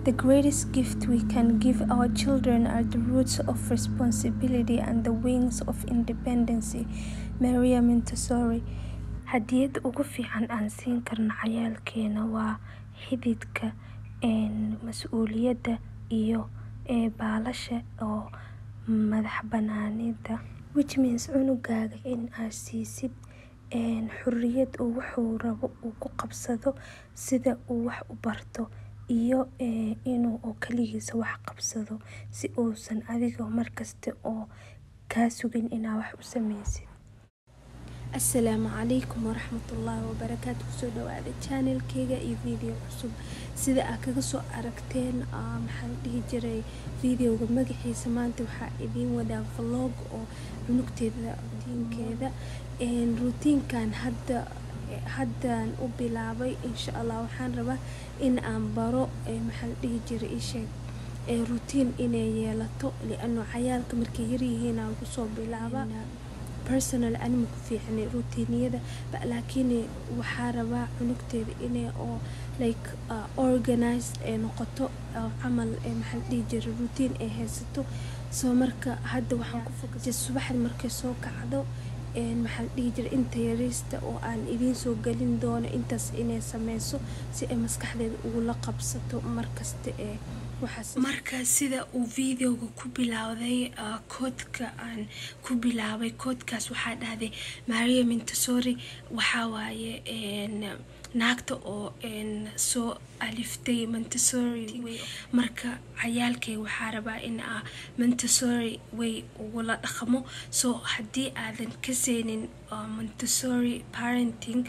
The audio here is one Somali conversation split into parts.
The greatest gift we can give our children are the roots of responsibility and the wings of independence. Maria Montessori. Hadiyada ugu fiican aan siin karno ciyaalkeena waa xididka, mas'uuliyadda iyo baalasha oo madax-bannaanida. Which means cunugaaga in aad siisid xorriyad uu wuxuu rabo uu ku qabsado, sida uu wax u barto, iyo inuu oo kaligiisa wax qabsado si uusan adiga markasta oo kaa sugin inaad wax u sameysid. asalaamu calaykum waraxmatullaahi wabarakaatu kusoo dhawaada channelkeyga iyo video cusub sida aad kaga soo aragteen maxaa la dhihi jiray videoga magaciisa maanta waxaa idiin wadaa vlog oo cunugteeda rutiinkeeda rutiinkan hadda haddaan u bilaabay insha allah waxaan rabaa in aan baro maxaa la dhihi jiray isheeg rutiin inay yeelato liano cayaalka markay yaryihiin aan kusoo bilaaba personal anima ku fiicnay rutiiniyada laakiin waxaa rabaa cunugteeda inay oo like uh, organized ay noqoto camal maxaa la dhihi jiray routine ay haysato soo marka hadda waxaan ku fokusay subaxda markay soo kacdo maxaa la dhihi jiray inta yariista oo aan idiin soo gelin doono intaas inay sameyso si ay maskaxdeeda ugula qabsato markasta ee marka sida uu videoga ku bilowday koodka aan ku bilaabay koodkaas waxaa dhahday maria montessori waxaa waaye naagta oo soo aliftay montessori marka cayaalkay waxaa rabaa in a montessori way ugula dhaqmo soo haddii aadan ka seynin montessori parenting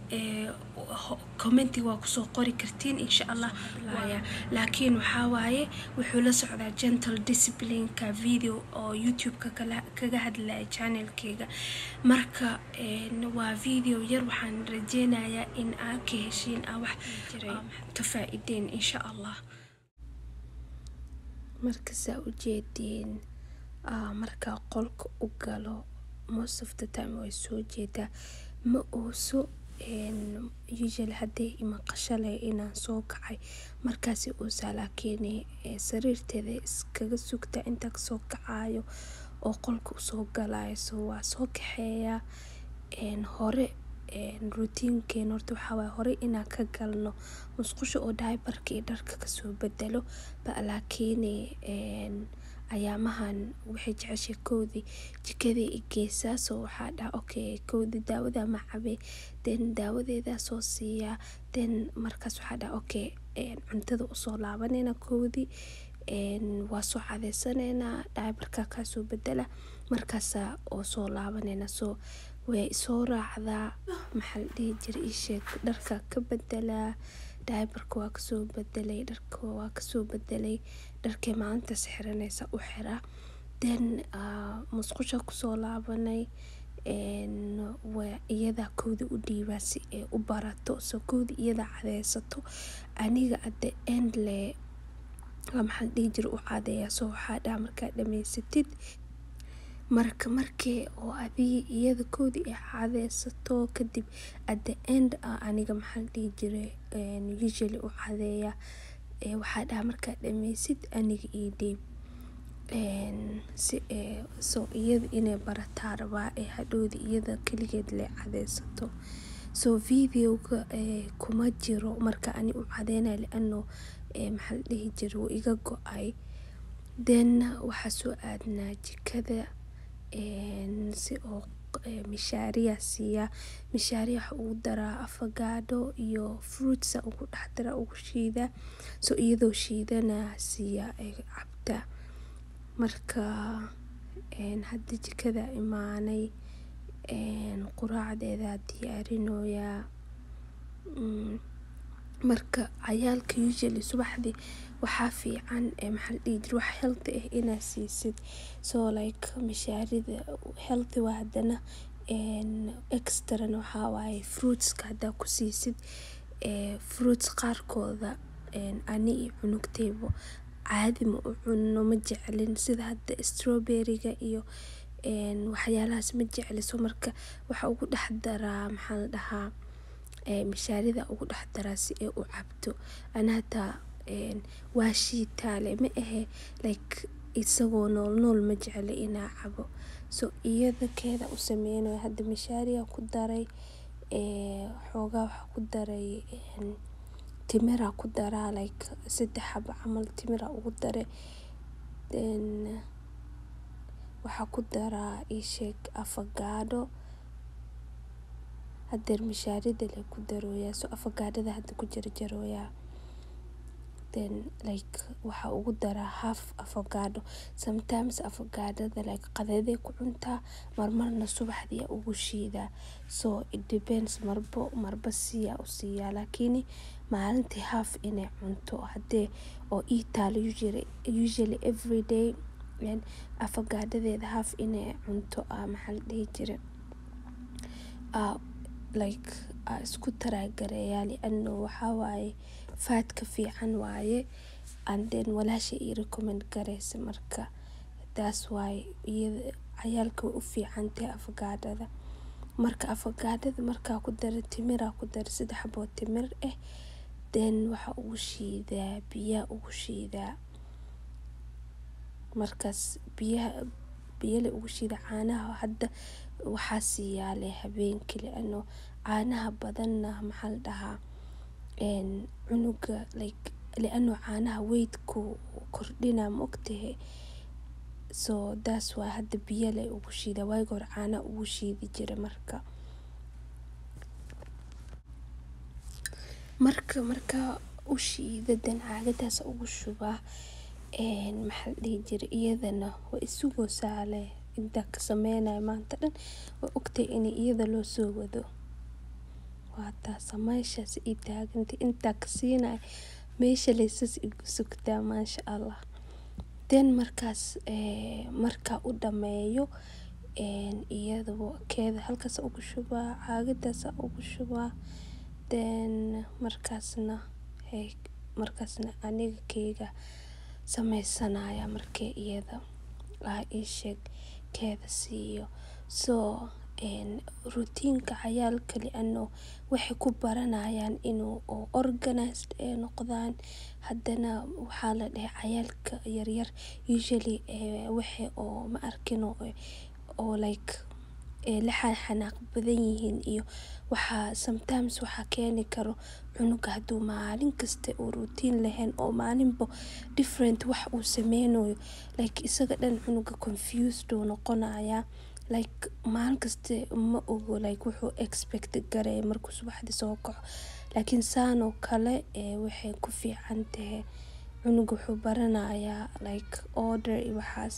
commenti waa kusoo qori kartiin insha allah laakiin waxaa waaye wuxuu la socdaa gentle disciplineka video oo youtube-ka kaga hadlaya channelkeyga marka waa video yar waxaan rajeynayaa in aa ka heshiin aa wax jiray ka faa-ideen insha allah markasaa ujeediin markaa qolka u galo most of the time way soo jeedaa ma uuso usually hadday imaqashalay inaan soo kacay markaasi uusaa laakiin sariirteeda iskaga sugta intaa kasoo kacayo oo qolka usoo galayo so waa soo kaxeeyaa hore rutiinkeen horta waxaa waay hore inaan ka galno musqusha oo daibarka iyo dharka kasoo bedelo ba laakiin ayaamahan waxay jeceshay kowdii jikadii i geysaa soo waxaa dhaha okay kowdii daawada ma cabe den daawadeedaa soo siiyaa den markaas waxaa dhaha okay cuntada usoo laabanayna kowdii waa soo cadeysaneynaa daibarka kaasoo bedela markaasa oo soo laabanayna soo way soo raacdaa maxaa la dhihi jiray isheeg dharka ka bedelaa daibarka waa kasoo bedelay dharka waa kasoo bedelay dharkay maalintaas xiranaysa u xiraa den musqusha kusoo laabanay iyadaa kowda u dhiibaa si ay u barato soo kowda iyadaa cadeysato aniga adda end le maxaa la dhihi jira u cadeeyaa soo waxaa dhaha markaa dhameysatid marka markii oo adii iyada koodii ay cadeysato kadib at the end aniga maxaa la dhihi jiray usually u cadeeya waxaa dhaha markaa dhameysid aniga ii dhiib si soo iyada inay barataa rabaa ee hadhowda iyada keligeed le cadeysato soo videoga kuma jiro marka ani u cadeynaya liano maxaa la dhihi jiray wuu iga go-ay then waxaa soo aadnaa jikada si oo mishaariya siiyaa mishaariya waxa ugu daraa afagaadho iyo fruitsa ugu dhex dara ugu shiida soo iyadoo shiidana siiyaa ay cabta marka hadda jikada imaanay quraacdeeda diyaarinoyaa marka cayaalka usually subaxdii waxaa fiican maxaa la dhihi jira wax healthy ah inaad siisid so like mishaarida healthy waa haddana extrana waxaa waaye fruitska haddaa ku siisid fruits qaarkooda ani iyo cunugteyba caadi ma u cunno ma jeclin sida hadda strawberryga iyo waxyaalahaas ma jecliso marka waxaa ugu dhex daraa maxaa la dhahaa mishaarida ugu dhex daraa si ay u cabto ana hataa waa shiitaale ma ahe like isagoo nool nool ma jecli inaa cabo so iyada keeda u sameynayo hadda mishaariya ku daray xoogaa waxaa ku daray timira ku daraa like saddex xabo camal timira ugu dare then waxaa ku daraa ii sheeg afagaadho hadeer mishaarida lee ku darooyaa so afagaadhada hadda ku jarjarooyaa then like waxaa ugu daraa half afagaadho sometimes afagaadhada like qadaday ku cuntaa marmarna subaxdii aa ugu shiidaa so it depends marbo marba siyaa u siiyaa laakini maalintii half inay cunto hadee oo ii taalo usually usually everyday afagaadhadeeda half inay cunto aa maxaa la dhihi jire aa like aa isku taraagareeyaa liano waxaa waaye faadka fiican waaye and then walaashay ii recommend gareysa marka taas waaye iyada cayaalka way u fiican tahay afagaadhada marka afagaadhada markaa ku dare timiraa ku dare saddex xaboo timir ah then waxaa ugu shiidaa biyaa ugu shiidaa markaas biyaha biya lee ugu shiidaa caanaha hadda waxaa siiyaa lee habeenkii liano caanaha badanna maxaa la dhahaa cunuga like liano caanaha weydku kordhinaa ma ogtahay so taas waa hadda biya lee ugu shiidaa waagi hore caanaha ugu shiidi jire marka marka markaa u shiida then caagadaas ugu shubaa maxaa la dhihi jire iyadana way isugoosaa lee intaa ka sameynayo maanta dhan way ogtahay in iyada loo soo wado waa taasa meeshaas ii taagantay intaa ka siinayo meesha lee sas igu sugtaa maasha allah then markaas markaa u dhameeyo iyada keeda halkaas ugu shubaa caagadaas ugu shubaa then markaasna markaasna aniga keyga sameysanaya markii iyada aa ii sheeg keeda siiyo so routiinka cayaalka liano waxay ku baranayaan inuu oo organised ay noqdaan haddana waxaa la dhahay cayaalka yaryar usually waxay oo ma arkin oo like la xanaaq badan yihiin iyo waxaa sometimes waxaa keeni karo cunuga haduu maalin kasta uu routine lahayn oo maalinba different wax uu sameynayo like isaga dhan cunuga confused uu noqonayaa like maalin kasta ma ogo like wuxuu expect gareeyo markuu subaxdii soo kaco laakiin saan oo kale waxay ku fiican tahay cunuga wuxuu baranayaa like order iyo waxaas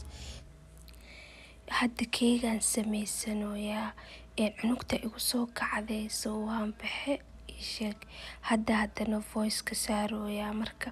hadda keegaan sameysanoyaa cunugta igu soo kacday so waan baxe ii sheeg hadda haddana voice ka saarooyaa marka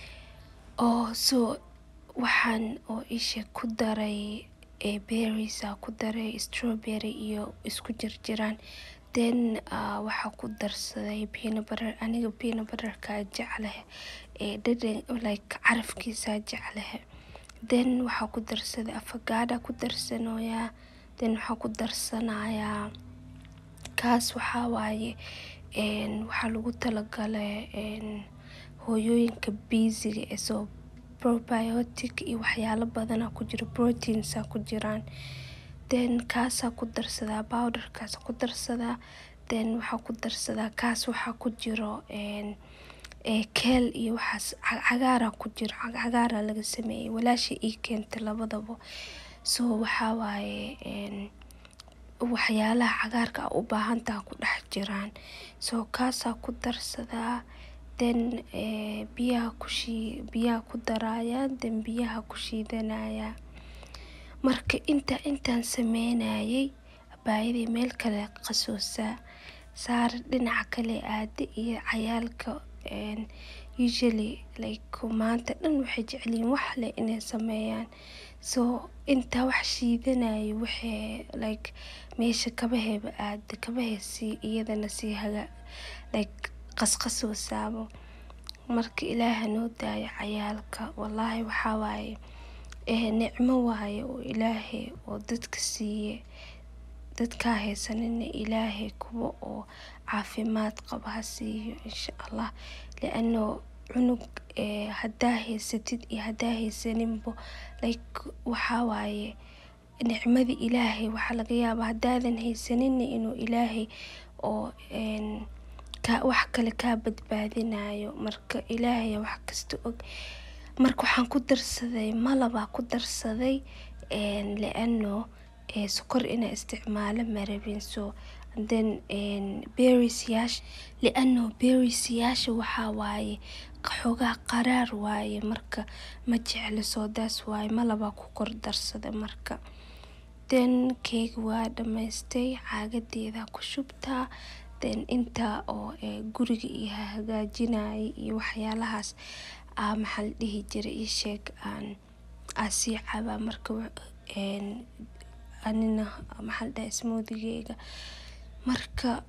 oo so waxaan oo ii sheeg ku daray berries aa ku daray strawberry iyo isku jirjiraan then waxaa ku darsaday peanut butter aniga peanut butterkaa jeclahay dhadhan like carafkiisaa jeclahay then waxaa ku darsaday afagaadha ku darsanoyaa then waxaa ku darsanayaa kaas waxaa waaye waxaa lagu talagalay hooyooyinka busyga ee soo probiotic iyo waxyaalo badanaa ku jiro proteinsaa ku jiraan then kaasaa ku darsadaa powderkaas ku darsadaa then waxaa ku darsadaa kaas waxaa ku jiro keel iyo waxaas cagaaraa ku jiro cagaaraa laga sameeyey walaashay ii keentay labadaba so waxaa waaye waxyaalaha cagaarka aa u baahantaha ku dhex jiraan so kaasaa ku darsadaa then biyaha kushii biyaha ku darayaa then biyaha ku shiidanayaa marka inta intaan sameynayay abaayaday meel kale qasoosaa saar dhinaca kale aada iyo cayaalka usually like maanta dhan waxay jecelyihiin wax leh inay sameeyaan so intaa wax shiidanayo waxay like meesha kabaheeba aada kabahay sii iyadana sii haga like qasqasoosaabo marka ilaaha noo daayo cayaalka wallaahi waxaa waaye nicmo waaye oo ilaahay oo dadka siiye dadkaa haysanina ilaahay kuwa oo caafimaad qaba ha siiyo insha allah liano cunug hadaa haysatid iyo hadaa haysaninbo like waxaa waaye nicmada ilaahay waxaa laga yaabaa hadaadan haysaninna inuu ilaahay oo wax kale kaa badbaadinayo marka ilaahay wax kasta og marka waxaan ku darsaday malabaa ku darsaday liano sokor inaa isticmaalo marabin so then berries yaasha liano berries yaasha waxaa waaye xoogaa qaraar waaye marka ma jecli soodaas waaye malabaa ku kor darsada marka then keega waa dhamaystay caagadeeda ku shubtaa then inta oo guriga iyo hagaajinaya iyo waxyaalahaas aa maxaa la dhihi jiray ii sheeg aan aa sii cabaa marka anina maxaa la dhahay smoothigeyga marka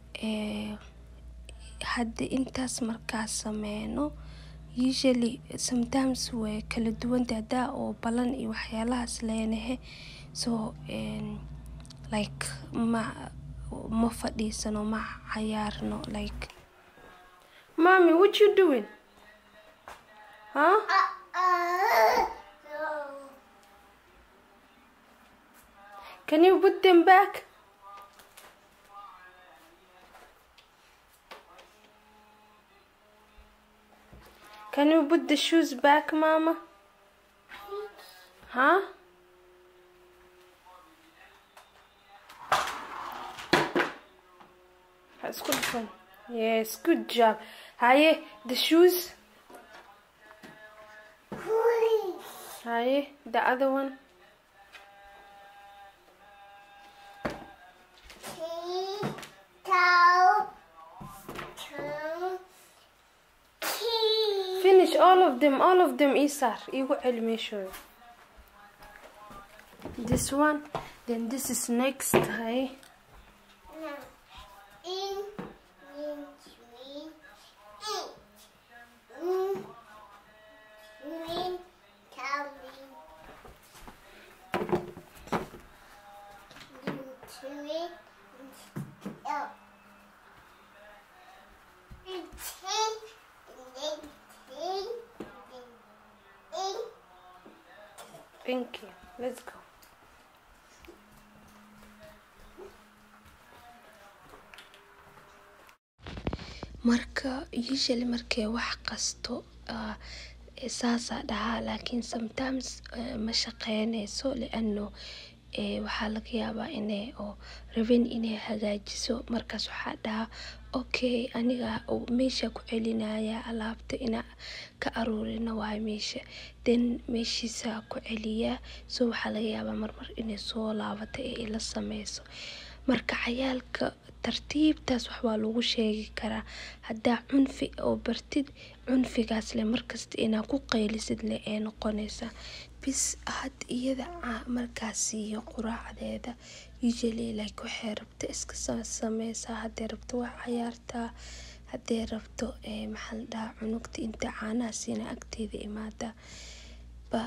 hadda intaas markaa sameyno usually sometimes way kala duwanta hadaa oo balan iyo waxyaalahaas leenahe so like ma ma fadhiisano ma cayaarno like mommy what you doing huh can you put them back Can you put the shoes back, Mama? Huh? That's good fun. Yes, good job. Haye, the shoes. Haye, the other one. Finish all of them, all of them, Isar. Igu celi show. This one, then this is next. Haye. Thank you. Let's go. marka usually markay wax qasto saasaa dhahaa laakiin sometimes ma shaqeyneyso liano waxaa laga yaabaa inay oo rabin inay hagaajiso markaas waxaa dhahaa okay aniga meesha ku celinaya alaabta inaa ka aruurina waayo meesha then meeshiisa ku celiyaa so waxaa laga yaabaa marmar inay soo laabato ee ila sameyso marka cayaalka tartiibtaas wax waa lagu sheegi karaa haddaa cunfi oo bartid cunfigaas leh markasta inaa ku qaylisid leh ee noqonaysa bis had iyada markaas siiyo quraacdeeda usually like waxay rabto iska sameysaa hadday rabto wax cayaartaa hadday rabto maxaa la dhahaa cunugta inta caanaha siina agteeda imaada ba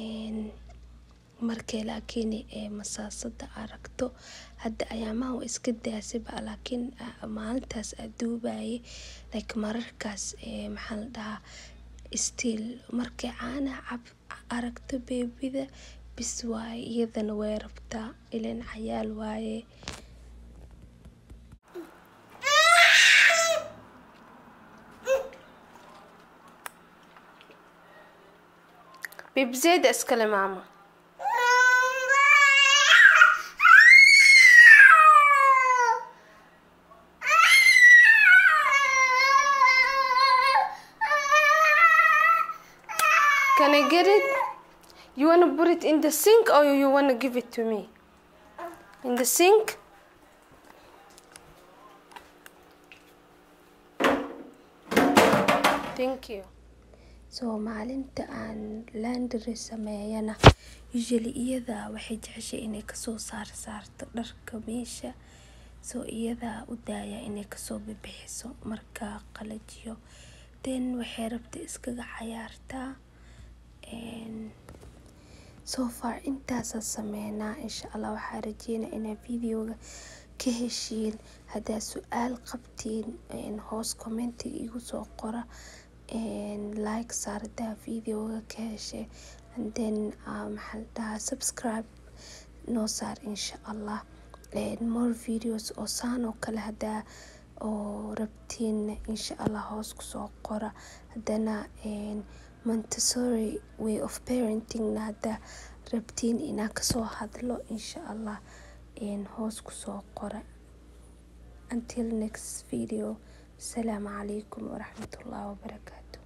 markay laakiin masaasada aragto hadda ayaamaha waa iska daasaba laakiin maalintaas aduubaye like mararkaas maxaa la dhahaa still markay caanaha cab aragto beebida bis waaye iyadana way rabtaa ilan cayaal waaye bibzeeda iskale maama Can I get it? You want to put it in the sink or you want to give it to me? In the sink? Thank you. So maalinta aan laundry sameeyana usually iyada waxay jeceshay inay kasoo saar saarto dharka meesha so iyada u daaya inay kasoo bibixiso markaa qalajiyo then waxay rabta iskaga cayaartaa so far intaasa sameynaa insha allah waxaa rajeynaa inaa videoga ka heshiin haddaa su-aal qabtiin hoos commentiga igu soo qora like saar hadaa videoga ka heshay and then maxaa la dhahaa subscribe noo saar insha allah more videos oo saan oo kale hadaa oo rabtiin insha allah hoos kusoo qora hadana montessori way of parenting na hadaa rabtiin inaan kasoo hadlo insha allah hoos kusoo qora until next video asalaamu calaykum waraxmatullahi wabarakaatu